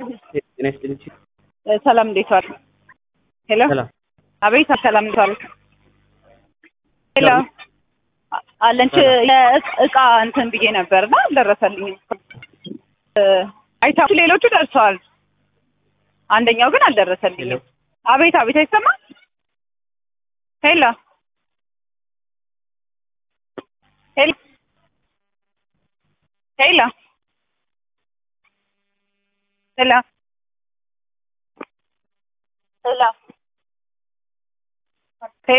ጤና ይስጥልኝ። ሰላም እንዴት ዋል? ሄሎ ሰላም አቤት ሰላም እንዴት ዋል? ሄሎ ሰላም። አለንች እቃ እንትን ብዬ ነበርና አልደረሰልኝም። አይታችሁ ሌሎቹ ደርሰዋል። አንደኛው ግን ሄሎ አልደረሰልኝም። አቤት አቤት አይሰማም። ሄሎ ሄሎ ሄሎ ሄሎ ሄሎ